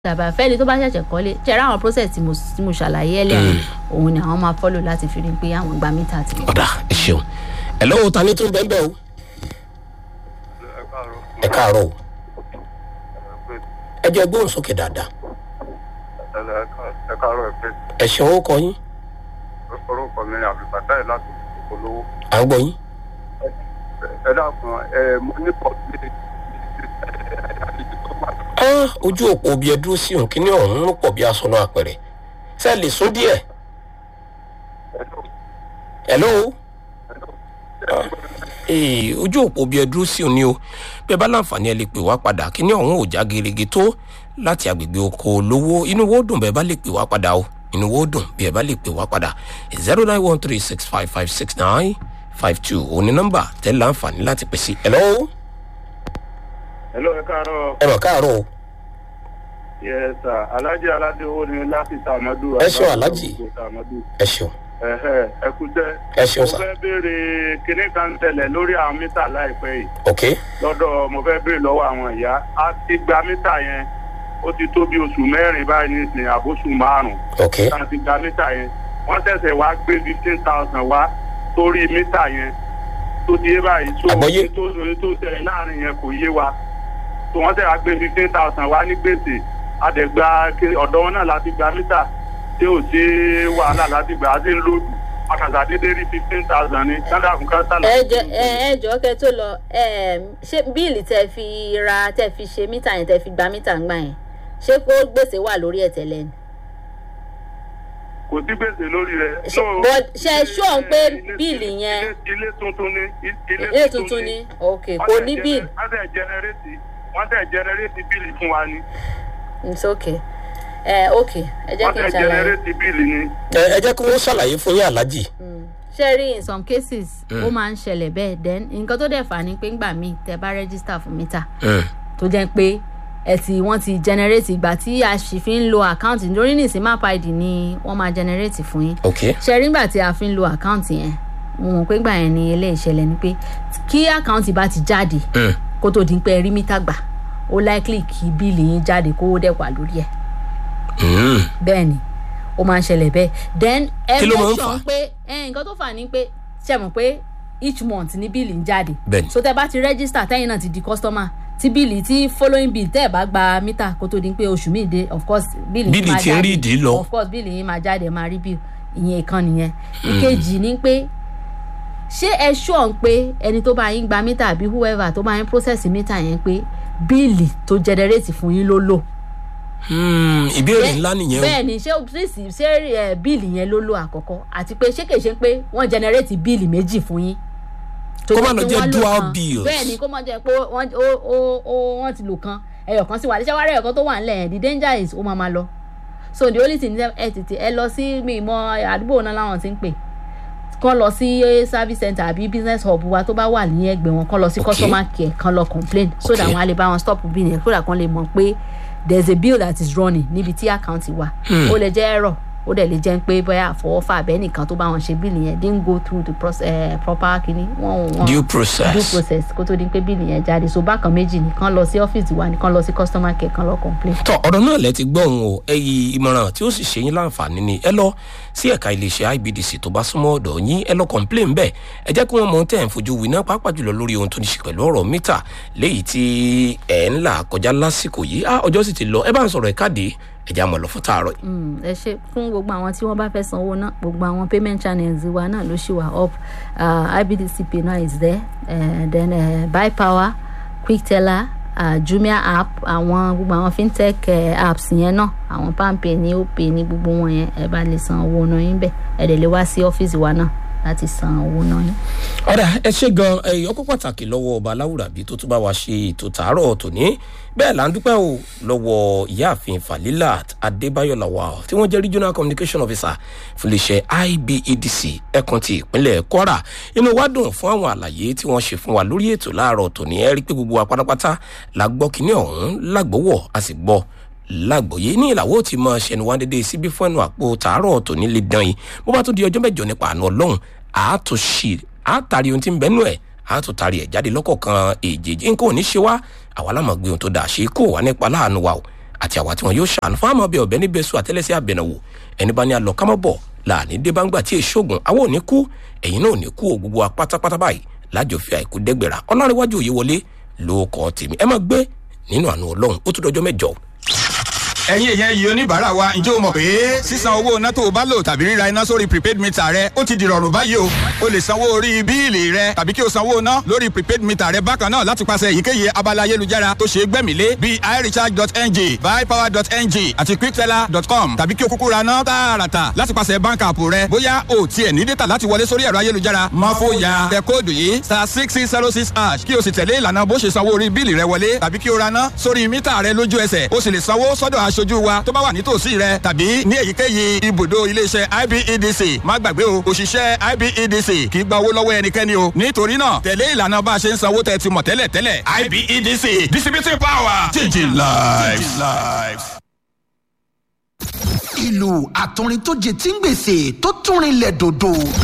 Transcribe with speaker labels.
Speaker 1: tàbá fẹ́ni tó bá ṣẹ̀ṣẹ̀ kọ́lé ṣẹ̀rá àwọn process tí mo tí mo ṣàlàyé ẹ̀ lẹ́yìn òun ni àwọn máa follow láti fi rí i pé àwọn gba mítà ti.
Speaker 2: ọ̀dà ẹ ṣeun ẹ lọ́wọ́ ta ni tó ń bẹ́ẹ̀ bẹ́ẹ̀ o ẹ káàárọ̀ o ẹ jẹ́ gbóhùn sókè dáadáa
Speaker 3: ẹ káàárọ̀ ẹ pé
Speaker 2: ẹ ṣeun ó kọ yín
Speaker 3: orúkọ mi ni àbíbátá ẹ láti olówó
Speaker 2: à ń gbọ́ yín
Speaker 3: ẹ dákun ẹ mo ní pọ̀ sí
Speaker 2: Ah, ojú òpó bí ẹ dúró sí òun kíní ọ̀hún ń pọ̀ bí aṣọ náà àpẹẹrẹ ṣe é lè sún díẹ̀ hello Ah, ee ojú òpó bí ẹ dúró sí òun ni o bí ẹ bá láǹfààní ẹ lè pè wá padà kíní ọ̀hún ò já gerege tó láti agbègbè oko olówó inú wo dùn bẹ́ẹ̀ bá lè pè wá padà o inú wo dùn bí ẹ bá lè pè wá padà zero nine one three six five five six nine five two òní nọ́mbà tẹ́ láǹfààní láti pè sí hello
Speaker 3: hello ẹ káàárọ̀
Speaker 2: ẹ mọ̀ káàárọ̀ o
Speaker 3: yes sir alhaji aládé owó ni láti sàmọdù
Speaker 2: Ẹ ṣeun, Alhaji.
Speaker 3: sàmọdù
Speaker 2: ẹ ṣeun
Speaker 3: ẹhẹ ẹ kú jẹ
Speaker 2: ẹ ṣeun
Speaker 3: mo
Speaker 2: sà
Speaker 3: fẹ́ béèrè kinní kan tẹ̀lẹ̀ lórí àwọn mítà láìpẹ́ yìí
Speaker 2: ok
Speaker 3: lọ́dọ̀ mo fẹ́ béèrè lọ́wọ́ àwọn ìyá a ti gba mítà yẹn ó ti tó bí oṣù mẹ́rin báyìí nísìnyí àbóṣù márùn-ún
Speaker 2: ok
Speaker 3: tá a ti gba mítà yẹn wọ́n ṣẹ̀ṣẹ̀ wá gbé fifteen thousand wá sórí mítà yẹn tó di yé báyìí tó
Speaker 2: Àgbọ́yé.
Speaker 3: tó tó tẹ̀ láàrin yẹn kò yé wa tó wọ́n ṣẹ̀ wá gbé fifteen thousand wá ní gbèsè àdẹ̀gbà ọ̀dọ́ wọn náà láti gba mítà tí ò sí wàhálà láti gbà á sí lòdù àkàtà dédé rí fifteen thousand ní kádà fún kátà
Speaker 1: ẹ jọ ẹ ẹ jọ kẹ tó lọ ẹ ṣé bíìlì tẹ fi ra tẹ fi ṣe mítà yẹn tẹ fi gba mítà ń gbà yẹn ṣé kó gbèsè wà lórí ẹ tẹlẹ ni.
Speaker 3: kò sí gbèsè lórí rẹ̀.
Speaker 1: Ṣé- but ṣé ẹ ṣọ́ pé bíìlì yẹn
Speaker 3: ilé- ilé tuntun ni
Speaker 1: ilé tuntun ni ok kò ní bíìlì
Speaker 3: wọ́n tẹ̀ jẹnẹrétì wọ́n tẹ̀ jẹnẹrétì bíìlì fún wa ni
Speaker 1: it's ok ẹ ok ẹ jẹ́
Speaker 3: wọ́n
Speaker 1: kí n
Speaker 3: tẹ̀
Speaker 1: ṣàlàyé.
Speaker 3: jẹnẹrétì bíìlì ni.
Speaker 2: ẹ ẹ jẹ́ kí wọ́n ṣàlàyé fún yín aláàjì
Speaker 1: ṣe rí in some cases ó máa ń ṣẹlẹ̀ bẹ́ẹ̀ then nǹkan tó dẹ̀ fà ni pé ńgbà míì tẹ bá register fún mítà tó jẹ́ pé ẹ ti wọ́n ti generate ìgbà tí a sì fi ń lo account lórí nìsín map id ni wọ́n máa generate fún yín
Speaker 2: ok
Speaker 1: ṣe rí nígbà tí a fi ń lo account yẹn mo mọ̀ pé gbà yẹn ni ilé ìṣẹ̀lẹ̀ ni pé kí account bá ti jáde kó tó di pé ẹ rí mítà gbà ó likely kí bíìlì yín jáde kó dẹ̀ wà lórí ẹ̀ bẹ́ẹ̀ ni ó máa ń ṣẹlẹ̀ bẹ́ẹ̀ then ẹ
Speaker 2: Kí ló máa ń
Speaker 1: make
Speaker 2: fà á?
Speaker 1: sure pé ẹ, nǹkan tó fà ní pé ṣe mọ̀ pé each month ni bíìlì ń jáde
Speaker 2: Bẹ́ẹ̀ ni.
Speaker 1: so tẹ bá ti register tẹ́yìn náà ti di customer tí bíìlì tí following bill tẹ́ ẹ̀ bá gba mítà kó tó di pé oṣù míì dé of course bíìlì yín
Speaker 2: Bíìlì
Speaker 1: máa
Speaker 2: ti ń
Speaker 1: jáde.
Speaker 2: rí ìdí lọ.
Speaker 1: of course bíìlì yín máa jáde ẹ máa rí bill ìyẹn ìkan nìyẹn ìkejì ni pé ṣé ẹ ṣọ́ pé ẹni tó bá yín gba mítà àbí whoever tó bá yín process mítà yẹn pé bíìlì tó generate fún yín ló lò
Speaker 2: Hmm, ìbéèrè ńlá nìyẹn o
Speaker 1: bẹ́ẹ̀ ni ṣé ṣé ṣé ẹ, bíìlì yẹn ló lò àkọ́kọ́ àti pé ṣé kìí ṣe pé wọ́n generate bíìlì méjì fún yín. tó
Speaker 2: Kó má
Speaker 1: jẹ́
Speaker 2: lọ
Speaker 1: pé
Speaker 2: jẹ́
Speaker 1: wọ́n lò
Speaker 2: dual
Speaker 1: kan.
Speaker 2: bills.
Speaker 1: bẹ́ẹ̀ ni kó má jẹ́ pé wọ́n ó ó ó wọ́n ti lò kan ẹyọ kan sí wa àdéṣe wárẹ̀ ẹyọ kan tó wà nílẹ̀ yẹn the danger is ó máa ma lọ. so the only thing is ẹ tètè ẹ lọ sí mi ìmọ̀ àdúgbò náà láwọn ti ń pè kán lọ sí service center àbí business hub wa tó bá wà ní ẹgbẹ́ wọn kán lọ sí
Speaker 2: Okay.
Speaker 1: customer care kán lọ complain so that
Speaker 2: Okay.
Speaker 1: wọn á lè bá wọn stop bill yẹn so that kán lè mọ̀ pé there is a bill that is running níbi tí account wà ó lè jẹ́ error ó dẹ̀ lè jẹ́ pé bóyá àfọwọ́fà abẹ́ nìkan tó bá wọn ṣe bíìlì yẹn didn't go through the process, uh, proper kini wọ́n wọ́n
Speaker 2: due
Speaker 1: due
Speaker 2: process
Speaker 1: process kó tó di pé bíìlì yẹn jáde so bákan méjì nìkan lọ sí ọ́fíìsì wa nìkan lọ sí customer care kan lọ complain.
Speaker 2: tọ ọ̀rọ̀ náà lẹ ti gbọ́ òun o ẹyí ìmọ̀ràn tí ó sì ṣe yín láǹfààní ni ẹ lọ sí ẹ̀ka iléeṣẹ́ ibdc tó bá súnmọ́ ọ̀dọ̀ yín ẹ lọ complain bẹ́ẹ̀ ẹ jẹ́ kí wọ́n mọ ohun tẹ́ ẹ̀ ń fojú wí náà pàápàá jùlọ lórí ohun tó ní ṣe pẹ̀lú ọ̀rọ̀ mítà léyìí tí ẹ̀ ń là kọjá lásìkò yìí á ọjọ́ sì ti lọ ẹ bá ń sọ̀rọ̀ ẹ̀ káàdì ẹ já mọ̀ lọ fún tààrọ̀ yìí.
Speaker 1: Mm, ẹ ṣe fún gbogbo àwọn tí wọn bá fẹ́ sanwó náà gbogbo àwọn payment channels wa náà ló ṣì wà up uh, ibdc pay now is there uh, then uh, buy power quick teller uh, jumia app àwọn gbogbo àwọn fintech uh, apps yẹn náà àwọn palmpay ní opay ní gbogbo wọn yẹn ẹ bá lè san owó náà yín bẹ́ẹ̀ ẹ dẹ̀ lè wá sí ọ́fíìsì wa náà láti san owó náà yín.
Speaker 2: ọ̀rẹ́ ẹ ṣe gan ẹ̀yìn ọkọ̀ pàtàkì lọ́wọ́ ọba aláwùrábí tó tún bá wa ṣe ètò tààrọ̀ tòní bẹ́ẹ̀ là ń dúpẹ́ o lọ́wọ́ ìyáàfin falilat adébáyọ̀ lawal tí wọ́n jẹ́ regional communication officer fún iléeṣẹ́ ibedc ẹkùn ti ìpínlẹ̀ kwara inú wa dùn fún àwọn àlàyé tí wọ́n ṣe fún wa lórí ètò láàárọ̀ tòní ẹ rí i pé gbogbo wa pátápátá la gbọ́ kínní ọ̀hún lágbọ́wọ́ a sì gbọ́ lágbòye ní ìlàwó tí mọ ṣẹnu wá dédé síbí fún ẹnu àpò tààrọ̀ tòní lè dán yìí bó bá tún di ọjọ́ mẹ́jọ nípa àánú ọlọ́run àátúnṣe àátàrí ohun tí ń bẹ́nu ẹ̀ àátúntàrí ẹ̀ jáde lọ́kọ̀ọ̀kan èjèèjì nǹkan ò ní ṣe wá àwa lámọ̀ gbé ohun tó dà ṣe kó wà nípa láàánú wa o àti àwa tí wọn yóò ṣàánú fún àmọ́ bí ọ̀bẹ níbẹ̀ sùn àtẹ́lẹsẹ̀ àbẹ̀nàwò ẹni bá ní alọ kámọ́bọ̀ láàní débàǹgbà tí èṣogun àwọn ò ní kú ẹ̀yin náà ò ní kú o gbogbo wa pátápátá báyìí lájọ fi àìkú dẹ́gbẹ̀rà ọlọ́rinwájú òye wọlé ló kọ́ tèmi ẹ máa gbé nínú àánú ọlọ́run ó tún dọjọ́ mẹ́jọ.
Speaker 4: ẹ̀yin èèyàn yìí oníbàárà wa ǹjẹ́ o mọ̀ pé sísan owó iná tó o bá lò tàbí ríra iná sórí prepaid meter rẹ ó ti dìrọ̀rùn báyìí o o lè sanwó orí bíìlì rẹ tàbí kí o sanwó iná lórí prepaid meter rẹ bákan náà láti pàṣẹ èyíkéyìí abala ayélujára tó ṣe é gbẹ̀mílé bíi irecharge.ng buypower.ng àti quickteller.com tàbí kí o kúkú ra ná tààràtà láti pàṣẹ bank app rẹ bóyá o tiẹ̀ ní data láti wọlé sórí ẹ̀rọ ayélujára má fòyà tẹ kóòdù yìí star six six zero six hash kí o sì tẹ̀lé ìlànà bó ṣe sanwó orí bíìlì rẹ wọlé tàbí kí o ra ná sórí mítà rẹ lójú ẹsẹ̀ o sì lè sanwó sọ́dọ̀ aṣojú wa tó bá wà nítòsí rẹ tàbí ní èyíkéyìí ibùdó iléeṣẹ́ ibedc má gbàgbé o òṣìṣẹ́ ibedc kì í gba owó lọ́wọ́ ẹnikẹ́ni o nítorí náà tẹ̀lé ìlànà bá a ṣe ń sanwó tẹ̀ ti mọ̀ tẹ́lẹ̀ tẹ́lẹ̀ ibedc distributing power changing lives.
Speaker 5: ìlú àtọrin tó jẹ tí ń gbèsè tó tún rinlẹ̀ dòdò.